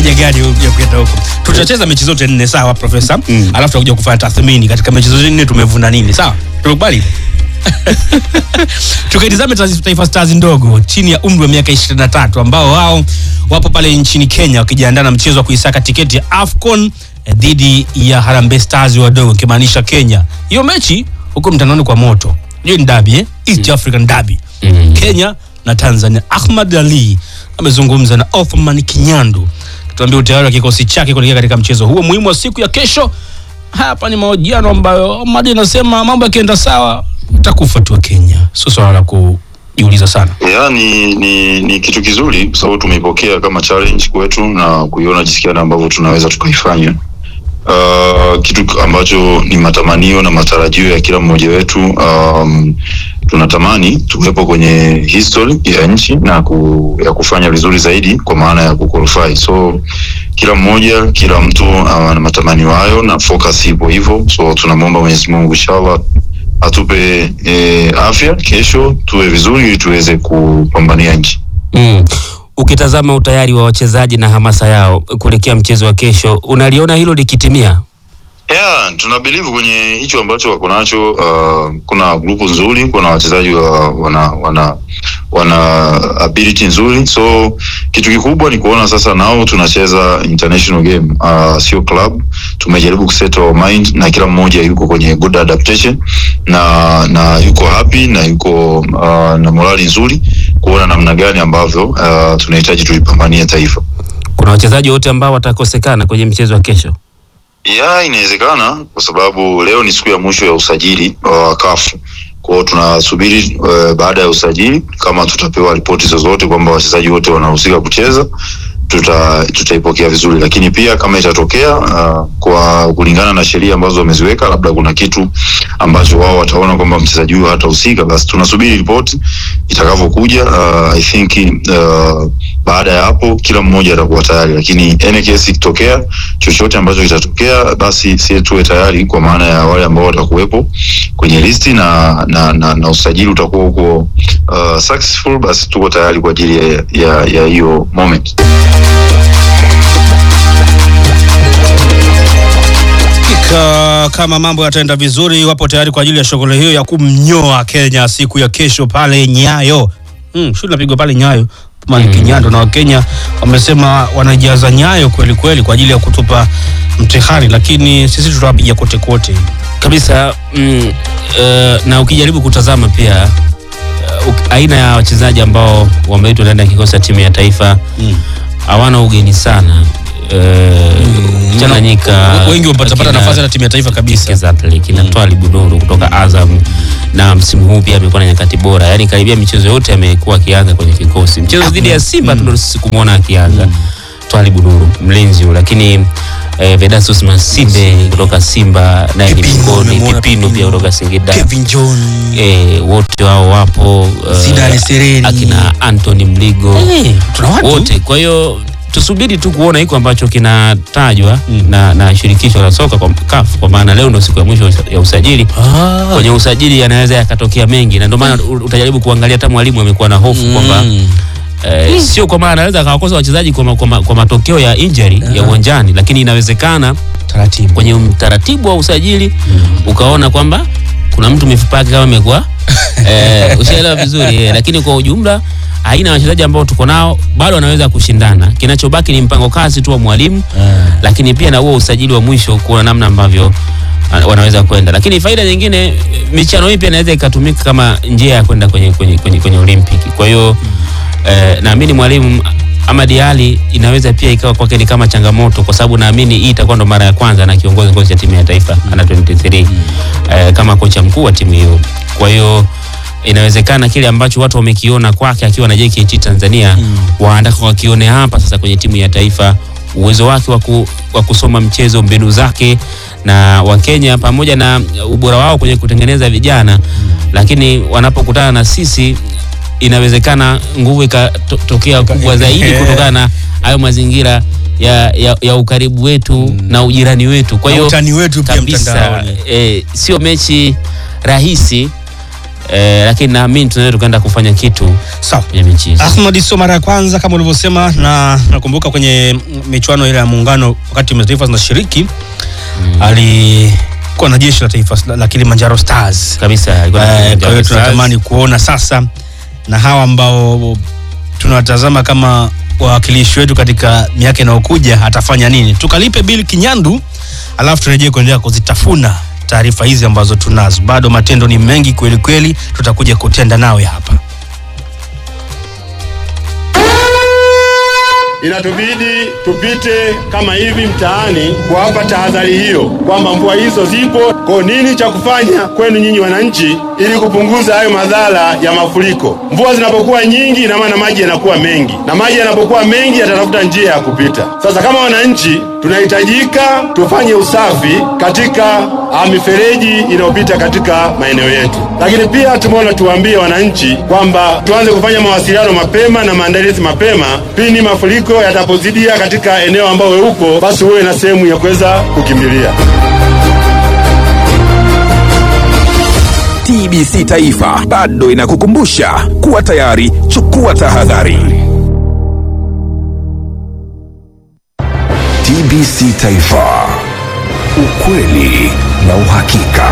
haja gani ya kwenda huko tutacheza mechi zote nne sawa profesa Mm. alafu tutakuja kufanya tathmini katika mechi zote nne tumevuna nini sawa tumekubali tukaitizame Taifa- taifa stars ndogo chini ya umri wa miaka 23 ambao wao wapo pale nchini kenya wakijiandaa na mchezo wa kuisaka tiketi ya afcon eh, dhidi ya harambe stars wadogo ikimaanisha kenya hiyo mechi huko mtandaoni kwa moto hiyo ni dabi eh? east african dabi Mm. kenya na tanzania ahmad ali amezungumza na othman kinyandu tuambia utayari wa kikosi chake kuelekea katika mchezo huo muhimu wa siku ya kesho hapa ni mahojiano ambayo madi anasema mambo yakienda sawa utakufa tu wa kenya sio swala la kujiuliza sana ya ni, ni, ni kitu kizuri kwa sababu tumeipokea kama challenge kwetu na kuiona jinsi gani ambavyo tunaweza tukaifanya uh, kitu ambacho ni matamanio na matarajio ya kila mmoja wetu um, tunatamani tuwepo kwenye history ya nchi na ku, ya kufanya vizuri zaidi kwa maana ya kuqualify so kila mmoja kila mtu uh, ana matamanio hayo na focus ipo hivyo so tunamwomba mwenyezi mungu inshallah atupe e, afya kesho tuwe vizuri ili tuweze kupambania nchi Mm. Ukitazama utayari wa wachezaji na hamasa yao kuelekea mchezo wa kesho, unaliona hilo likitimia? yeah, tuna believe kwenye hicho ambacho wako nacho uh, kuna grupu nzuri kuna wachezaji wa, wana wana wana ability nzuri so kitu kikubwa ni kuona sasa nao tunacheza international game uh, sio club tumejaribu kuset our mind na kila mmoja yuko kwenye good adaptation na na yuko happy na yuko uh, na morali nzuri kuona namna gani ambavyo uh, tunahitaji tulipambania taifa Kuna wachezaji wote ambao watakosekana kwenye mchezo wa kesho? ya inawezekana kwa sababu leo ni siku ya mwisho ya usajili wa kafu kwao tunasubiri uh, baada ya usajili kama tutapewa ripoti zozote kwamba wachezaji wote wanahusika kucheza tuta tutaipokea vizuri lakini pia kama itatokea uh, kwa kulingana na sheria ambazo wameziweka labda kuna kitu ambacho wao wataona kwamba mchezaji huyo hatahusika basi tunasubiri ripoti itakavyokuja uh, i think uh, baada ya hapo kila mmoja atakuwa tayari lakini any case ikitokea chochote ambacho kitatokea basi sie tuwe tayari kwa maana ya wale ambao watakuwepo kwenye listi na na, na, na usajili utakuwa uko uh, successful basi tuko tayari kwa ajili ya ya ya hiyo moment Hakika kama mambo yataenda vizuri, wapo tayari kwa ajili ya shughuli hiyo ya kumnyoa Kenya siku ya kesho pale Nyayo. Mm, shughuli inapigwa pale Nyayo Mani Mm. Kinyando, na Wakenya wamesema wanajaza Nyayo kweli kweli kwa ajili ya kutupa mtihani, lakini sisi tutawapiga kote kote. kabisa mm, uh, na ukijaribu kutazama pia uh, aina ya wachezaji ambao wameitwa ndani ya kikosi cha timu ya taifa Mm. hawana ugeni sana uh, Tanganyika wengi wamepatapata kina- nafasi na timu ya taifa kabisa. Exactly. Kina Twali Bunuru kutoka Azam na msimu huu pia amekuwa na nyakati bora, yaani karibia michezo yote amekuwa akianza kwenye kikosi. Mchezo dhidi ya Simba tu ndo sisi kumwona akianza Twali Bunuru mlinzi huyu, lakini eh, Vedasus Masinde kutoka Simba naye ni Pipino, miongoni, umemwona Pipino pia Pipino. kutoka Singida Kevin John, eh, wote wao wapo eh, Zidane Sereni. akina Anthony Mligo Eh, tuna watu wote. Kwa hiyo tusubiri tu kuona hiko ambacho kinatajwa Mm. na, na shirikisho la soka kwa CAF, kwa maana leo ndio siku ya mwisho ya usajili. Ah. Kwenye usajili yanaweza yakatokea mengi, na ndio maana u- utajaribu kuangalia. Hata mwalimu amekuwa na hofu kwamba Mm. eh, sio kwa maana anaweza akawakosa wachezaji kwa, ma- kwa, ma- kwa matokeo ya injury ya uwanjani, lakini inawezekana taratibu kwenye utaratibu wa usajili ukaona kwamba kuna mtu mifupa yake kama imekuwa eh, ushaelewa vizuri eh, lakini kwa ujumla aina ya wachezaji ambao tuko nao bado wanaweza kushindana. Kinachobaki ni mpango kazi tu wa mwalimu, lakini pia na huo usajili wa mwisho kuona namna ambavyo ah, wanaweza kwenda. Lakini faida nyingine, eh, michano hii pia inaweza ikatumika kama njia ya kwenda kwenye, kwenye, kwenye, kwenye Olimpiki. Kwa hiyo eh, naamini mwalimu Ahmad Ali inaweza pia ikawa kwake ni kama changamoto, kwa sababu naamini hii itakuwa ndo mara ya kwanza na kiongozi kikosi cha timu ya taifa ana 23 eh, kama kocha mkuu wa timu hiyo. Kwa hiyo inawezekana kile ambacho watu wamekiona kwake akiwa na JKT Tanzania mm. waandaka wakione hapa sasa kwenye timu ya taifa, uwezo wake wa ku- wa kusoma mchezo, mbinu zake na Wakenya pamoja na ubora wao kwenye kutengeneza vijana lakini wanapokutana na sisi inawezekana nguvu ikatokea kubwa zaidi kutokana na hayo mazingira ya, ya, ya ukaribu wetu na ujirani wetu. Kwa Na hiyo utani wetu pia kabisa mtandaoni. eh, sio mechi rahisi eh, lakini naamini tunaweza tukaenda kufanya kitu Sawa. kwenye mechi hizi. Ahmad sio mara ya kwanza kama ulivyosema, na nakumbuka kwenye michuano ile ya muungano wakati timu za taifa zinashiriki alikuwa na jeshi la taifa la, la Kilimanjaro Stars. kabisa alikuwa na Eh, Kilimanjaro Kwa hiyo Stars. tunatamani kuona sasa na hawa ambao tunawatazama kama wawakilishi wetu katika miaka inayokuja atafanya nini. Tukalipe Bill Kinyandu, alafu turejee kuendelea kuzitafuna taarifa hizi ambazo tunazo. Bado matendo ni mengi kweli kweli, tutakuja kutenda nawe hapa. Inatubidi tupite kama hivi mtaani kuwapa tahadhari hiyo kwamba mvua hizo zipo. Kwa nini cha kufanya kwenu nyinyi wananchi, ili kupunguza hayo madhara ya mafuriko? Mvua zinapokuwa nyingi, ina maana maji yanakuwa mengi, na maji yanapokuwa mengi yatatafuta njia ya kupita. Sasa kama wananchi, tunahitajika tufanye usafi katika ah, mifereji inayopita katika maeneo yetu, lakini pia tumeona tuwaambie wananchi kwamba tuanze kufanya mawasiliano mapema na maandalizi mapema pindi mafuriko yatapozidia katika eneo ambao wewe uko, basi uwe na sehemu ya kuweza kukimbilia. TBC Taifa bado inakukumbusha kuwa tayari, chukua tahadhari. TBC Taifa, ukweli na uhakika.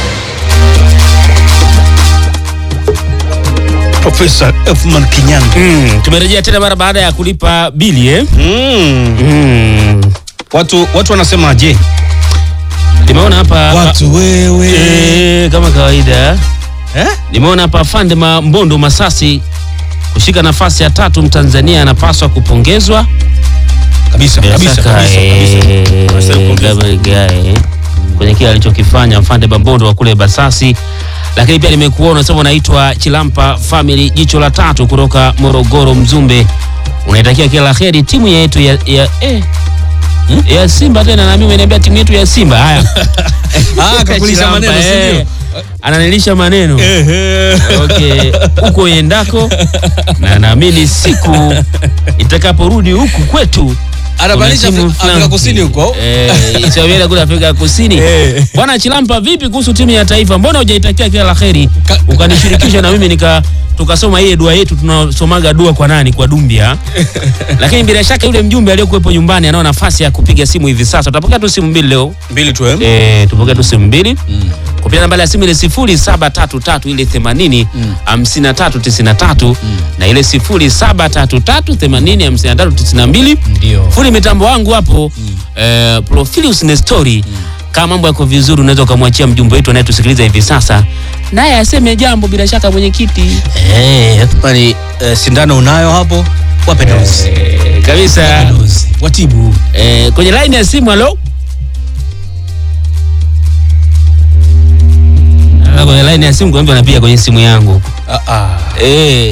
Profesa Elfman Kinyandu. Mm, tumerejea tena mara baada ya kulipa bili eh? Mm. Mm. Watu, watu wanasemaje? Nimeona hapa Watu wewe eh, kama kawaida eh? nimeona hapa Fande Mbondo Masasi kushika nafasi ya tatu, Mtanzania anapaswa kupongezwa Kabisa, Bila kabisa, shaka, kabisa, eh, kabisa. Anastahili kupongezwa. Gabriel Gaye, kwenye kile alichokifanya Mfande Bambondo wa kule Basasi. Lakini pia nimekuona unasema unaitwa Chilampa Family jicho la tatu kutoka Morogoro Mzumbe, unaitakia kila la heri timu yetu ya, ya, eh, ya Simba tena, na mimi umeniambia timu yetu ya Simba. Haya, Ah, kakulisha Chilampa, maneno, si eh, ndio? ananilisha maneno Ehe. okay, huko uendako, na naamini siku itakaporudi huku kwetu Anamaanisha kuna timu Afrika fulani. Kusini huko? Eh, Isabela kule Afrika Kusini. Eh. Bwana Chilampa, vipi kuhusu timu ya taifa? Mbona hujaitakia kila la heri Ka- ukanishirikisha na mimi nika tukasoma ile dua yetu tunasomaga dua kwa nani kwa Dumbia. Lakini bila shaka yule mjumbe aliyokuwepo nyumbani anao nafasi ya kupiga simu hivi sasa. Utapokea tu simu mbili leo. Mbili tu eh? Eh, tupokea tu simu mbili. Kupitia nambari ya simu ile 0733 ile 80 53 93 na ile 0733 80 53 92 Ndio. fundi mitambo wangu hapo eh, Profilius Nestori kama mambo yako vizuri unaweza ukamwachia mjumbe wetu anayetusikiliza hivi sasa naye aseme jambo bila shaka mwenyekiti Eh, Elfman, eh, sindano unayo hapo? Wape dozi. eh, kabisa Wape dozi. Watibu. eh, kwenye line ya simu halo Ah, kwenye line ya simu kwambia anapiga kwenye simu yangu Ah, ah. eh,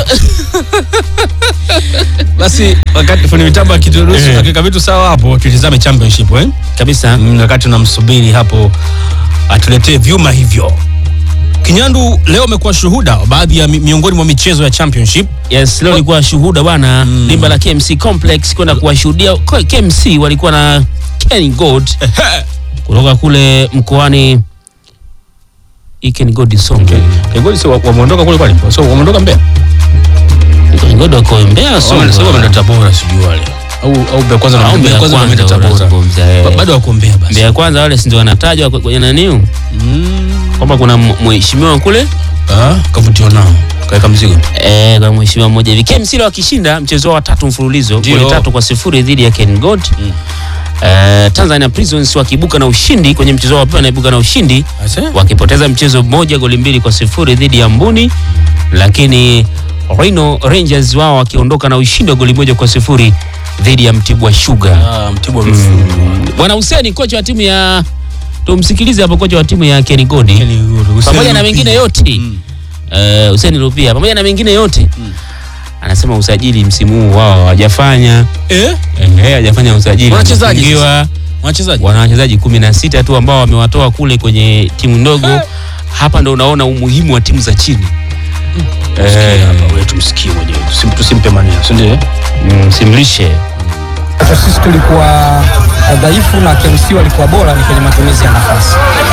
Basi wakati fundi mitambo akituruhusu Eh. akiweka vitu sawa hapo, tutizame championship eh? kabisa Mm, wakati tunamsubiri hapo atuletee vyuma hivyo. Kinyandu, leo umekuwa shuhuda wa baadhi ya mi- miongoni mwa michezo ya championship. Yes, leo nilikuwa shuhuda bwana mm. limba la KMC Complex kwenda kuwashuhudia Ko- KMC walikuwa na Ken Gold kutoka kule mkoani Ken Gold Songwe. Kigoli si wa- wameondoka kule kwani? So wameondoka Mbeya? Ken Gold wako Mbeya Songwe. Sio wameenda Tabora sijui wale. Au au Mbeya kwanza na Au Mbeya Mbeya kwanza kwanza wameenda Tabora. wanazungumza, eh. Ba- Bado wako Mbeya basi. Mbeya kwanza wale si ndio wanatajwa kwe- kwenye naniu kwamba kuna m- mheshimiwa kule Ah, kavutiwa nao. Kaweka mzigo. eh, kuna mheshimiwa mmoja hivi KMC leo wakishinda mchezo wao wa tatu mfululizo Ndio. goli tatu kwa sifuri dhidi ya Ken Gold Eh, Tanzania Prisons wakiibuka na ushindi kwenye mchezo wao wa pili wanaibuka na ushindi Ase? wakipoteza mchezo mmoja goli mbili kwa sifuri dhidi ya Mbuni, lakini Rhino Rangers wao wakiondoka na ushindi wa goli moja kwa sifuri dhidi ya Mtibwa Sugar. Ah, Mtibwa amefunga. Bwana Huseni, kocha wa timu ya tumsikilize hapo, kocha wa timu ya Ken Gold Yaani, Hussein pamoja na Lupia. mengine yote Mm. eh, Hussein Rupia pamoja na mengine yote anasema usajili msimu huu wao hawajafanya Eh? eh, hajafanya usajili Wanachezaji Wamefungiwa. Wachezaji. wana wachezaji kumi na sita tu ambao wamewatoa kule kwenye timu ndogo. Hapa ndo unaona umuhimu wa timu za chini. Sikia Eh, hapa, wewe tumsikie mwenyewe. Tusim- Tusimpe maneno, si ndio? mm, simlishe Kwa sisi tulikuwa dhaifu na KMC walikuwa bora ni kwenye matumizi ya nafasi.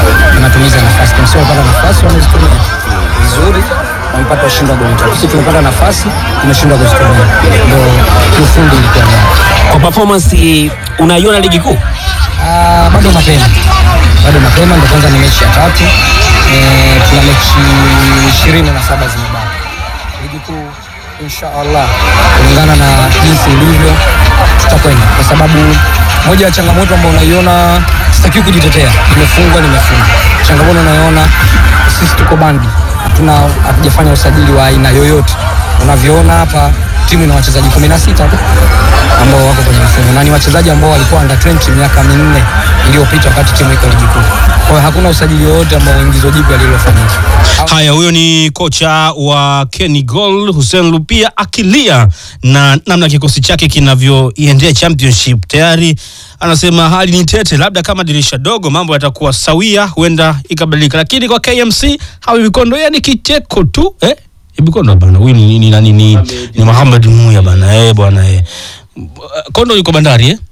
matumizi ya nafasi. Kimsingi wamepata nafasi wamezitumia vizuri, wamepata ushindi wa goli tatu. Sisi tumepata nafasi tumeshindwa kuzitumia, ndio kiufundi ilikuwa ni hapo. Kwa performance unaiona ligi kuu? Ah, bado mapema, bado mapema, ndio kwanza ni mechi ya tatu. Eh, tuna mechi ishirini na saba zimebaki ligi kuu. Insha Allah, kulingana na jinsi ilivyo, tutakwenda kwa sababu moja ya changamoto ambayo unaiona, sitakiwi kujitetea, nimefungwa nimefungwa. Changamoto unaiona, sisi tuko bandi, hatuna hatujafanya usajili wa aina yoyote. Unavyoona hapa timu ina wachezaji 16 tu ambao wako kwenye mfumo na ni wachezaji ambao walikuwa under 20 miaka minne iliyopita wakati timu iko ligi kuu. Kwa hiyo hakuna usajili wowote ambao ingizo jipya lililofanyika. Haya, huyo ni kocha wa Kenny Gol Hussein Lupia akilia na namna kikosi chake kinavyoiendea championship. Tayari anasema hali ni tete, labda kama dirisha dogo mambo yatakuwa sawia, huenda ikabadilika, lakini kwa KMC hawi vikondo, yeye ni kicheko tu eh? Bikondo bana, huyu ni ni nani? Ni, ni Muhammad Muya bana, eh bwana eh. Kondo yuko bandari eh?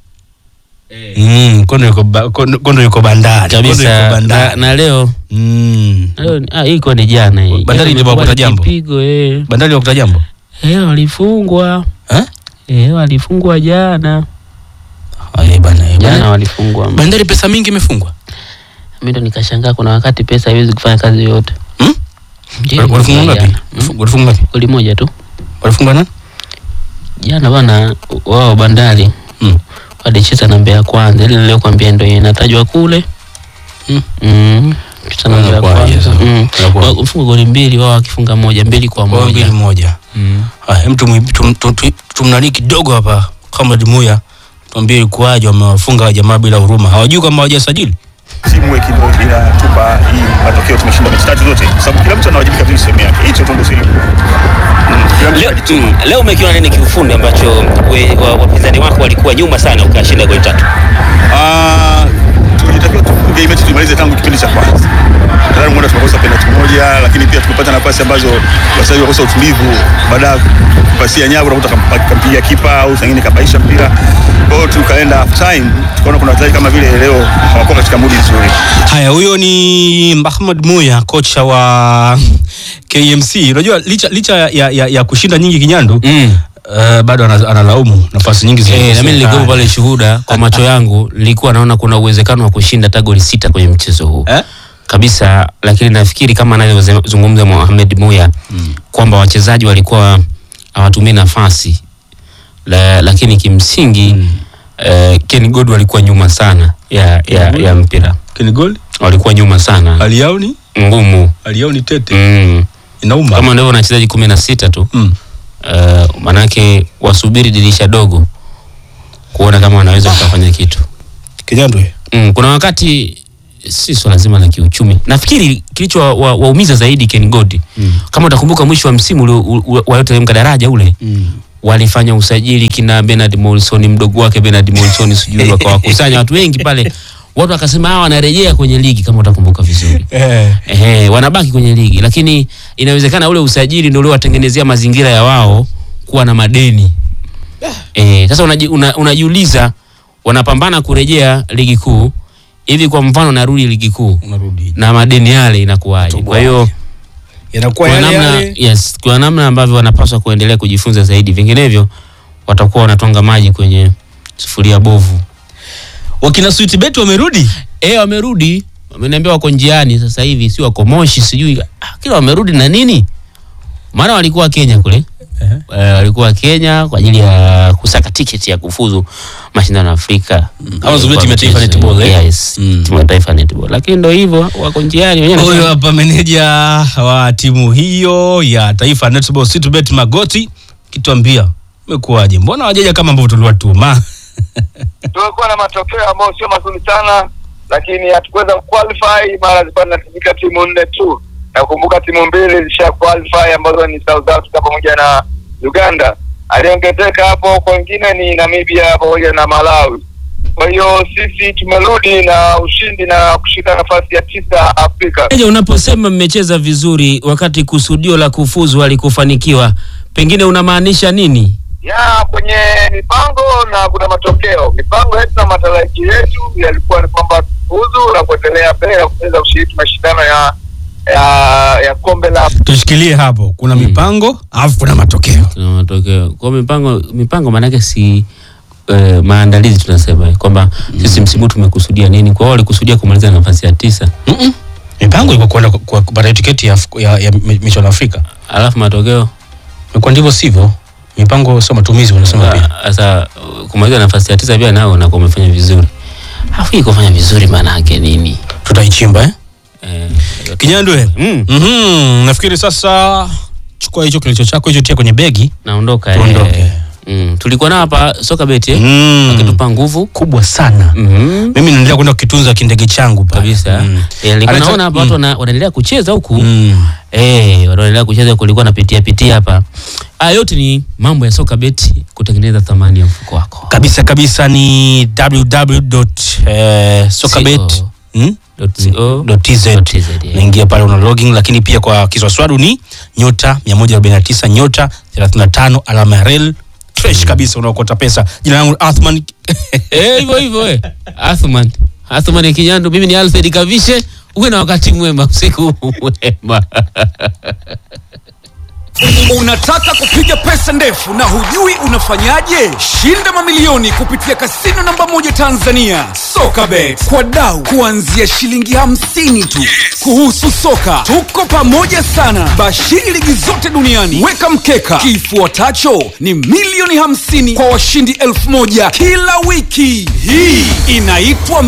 Mm, Kondo yuko ba, Kondo, Kondo yuko bandari. Kondo yuko kabisa na, bandari. na leo Mm. na leo ah, iko ni jana hii. Bandari Jana ilikuwa ilikuwa kwa ni jambo. kipigo eh. Bandari wakuta jambo. Eh, walifungwa Eh? eh, walifungwa jana Haya bana. eh, jana bana. walifungwa. Bandari pesa mingi imefungwa. Mimi ndo nikashangaa, kuna wakati pesa haiwezi kufanya kazi yote. Hmm? Ndio, Walifungwa ngapi? jana. Walifungwa ngapi? Goli moja tu Walifungwa nani? jana bana, wao Bandari Mm. walicheza na Mbeya Kwanza, ile niliyokuambia ndio inatajwa kule Mm. mm. Cheza na Mbeya Inakuwaje Kwanza sasa? mm. Inakuwaje? Wa- mfunga goli mbili, wao wakifunga moja, mbili kwa Kwa mbili moja moja. mm. Haya, mtu tum, tum, tum, tum, tumnani kidogo hapa Comrade Muya. Tuambie ilikuwaje wamewafunga jamaa bila huruma. Hawajui kama hawajasajili. teamwork ndio inatupa hii matokeo. Tumeshinda mechi tatu zote, kwa sababu kila mtu anawajibika vile sehemu yake. Hicho tu ndio siri. Mm, kila mtu Leo, anajituma. mm, leo umekiona nini kiufundi ambacho we- wa- wapinzani wako walikuwa nyuma sana ukashinda goli tatu? Ah, tulitakiwa tufunge hii mechi tumalize tangu kipindi cha kwanza. Tayari muda tumekosa penalti moja, lakini pia tumepata nafasi ambazo wachezaji wakosa utulivu baada ya kupasia nyavu, unakuta kampa- kampigia kipa au sangine kapaisha mpira. Kwa hiyo tukaenda half time, tukaona kuna wachezaji kama vile leo hawakuwa katika mudi nzuri. Haya, huyo ni Mahmud Muya, kocha wa KMC. Unajua licha, licha ya, ya, ya kushinda nyingi Kinyandu Mm. uh, bado ana- analaumu nafasi nyingi Eh, na mimi zilizokosekana. nilikuwa pale shuhuda kwa macho yangu, nilikuwa naona kuna uwezekano wa kushinda hata goli sita kwenye mchezo huu Eh? kabisa, lakini nafikiri kama anavyozungumza Mohamed Muya kwamba wachezaji walikuwa hawatumii nafasi la, lakini kimsingi eh, Ken God walikuwa nyuma sana ya, ya, ya mpira, Kini goli walikuwa nyuma sana hali yao ni ngumu hali yao ni tete, mm. inauma. kama ndivyo wachezaji kumi na sita tu Mm. uh, manake wasubiri dirisha dogo kuona kama wanaweza wakafanya kitu Kinyandu eh? mm, kuna wakati si swala zima la kiuchumi nafikiri kilicho waumiza wa, waumiza zaidi Ken God Mm. kama utakumbuka mwisho wa msimu ule u- u- walioteremka daraja ule Mm. walifanya usajili kina Bernard Morrison mdogo wake Bernard Morrison sijui wakawakusanya watu wengi pale watu wakasema hawa wanarejea kwenye ligi kama utakumbuka vizuri Eh. Ehe, wanabaki kwenye ligi lakini inawezekana ule usajili ndio uliowatengenezea mazingira ya wao kuwa na madeni. Eh, sasa unaji, una, unajiuliza wanapambana kurejea ligi kuu hivi, kwa mfano narudi ligi kuu Unarudi. na madeni yale inakuwaje? Kwa hiyo Inakuwa kwa yale namna, yale. yes, kwa namna ambavyo wanapaswa kuendelea kujifunza zaidi, vinginevyo watakuwa wanatwanga maji kwenye sufuria bovu. Wakina Sweet Bet wamerudi. Eh, wamerudi, wameniambia wako njiani sasa hivi, si wako Moshi, sijui ah, kila wamerudi na nini, maana walikuwa Kenya kule Ehe. eh, walikuwa Kenya kwa ajili ya kusaka tiketi ya kufuzu mashindano ya Afrika Ama zungumzia timu ya taifa netball, eh? Yes, Mm. timu ya taifa netball, lakini ndio hivyo, wako njiani wenyewe. Huyo wanasema- hapa meneja wa timu hiyo ya taifa Netball Sweetbet Magoti kituambia imekuwaje, mbona wajaja kama ambavyo tuliwatuma? tumekuwa na matokeo ambayo sio mazuri sana, lakini hatukuweza qualify. Mara zilikuwa zinatumika timu nne tu, na kukumbuka timu mbili zilisha qualify ambazo ni South Africa pamoja na Uganda. Aliongezeka hapo kwengine ni Namibia pamoja na Malawi. Kwa hiyo sisi tumerudi na ushindi na kushika nafasi ya tisa Afrika. Meneja, unaposema mmecheza vizuri wakati kusudio la kufuzu halikufanikiwa, pengine unamaanisha nini? ya kwenye mipango na kuna matokeo. Mipango yetu na matarajio yetu yalikuwa ni kwamba tufuzu na kuendelea mbele na kucheza ya, ya kombe la tushikilie hapo kuna mipango alafu kuna matokeo Kuna matokeo kwa mipango mipango maanake si eh, maandalizi tunasema kwamba sisi msimu huu tumekusudia nini kwa hiyo walikusudia kumaliza nafasi ya tisa Mm-mm. mipango ilikuwa kwenda ku- ku- kupata tiketi ya, ya, ya mi- michuano ya afrika alafu matokeo imekuwa ndivyo sivyo mipango sio matumizi wanasema pia Ah, sasa uh, kumaliza nafasi ya tisa pia nao unakuwa umefanya vizuri alafu hii kufanya vizuri maana yake nini tutaichimba eh? eh, kinyandwe mm, mm-hmm. nafikiri sasa chukua hicho kilicho chako hicho tia kwenye begi naondoka Tuondoke. eh. mm. tulikuwa nao hapa soka beti eh? mm. wakitupa nguvu kubwa sana mm mimi naendelea kwenda kukitunza kindege changu pale. kabisa mm. Eh, nilikuwa Anata- naona hapa watu wana- wanaendelea kucheza huku Mm. Eh, wanaendelea kucheza kulikuwa napitia pitia hapa. Haya yote ni mambo ya soka beti kutengeneza thamani ya mfuko wako. kabisa kabisa ni www.sokabet mm? .co. .tz .tz, yeah. naingia pale una login lakini pia kwa kiswaswadu ni nyota 149 nyota 35 alama ya rel fresh kabisa unaokota pesa jina langu ni athman Eh, hivyo hivyo eh. Athman. Athman Kinyandu, mimi ni Alfred Kavishe. Uwe na wakati mwema, usiku mwema. Unataka kupiga pesa ndefu na hujui unafanyaje? Shinda mamilioni kupitia kasino namba moja Tanzania, Sokabet, kwa dau kuanzia shilingi hamsini tu. Kuhusu soka, tuko pamoja sana, bashiri ligi zote duniani. Weka mkeka, kifuatacho ni milioni hamsini kwa washindi elfu moja kila wiki. Hii inaitwa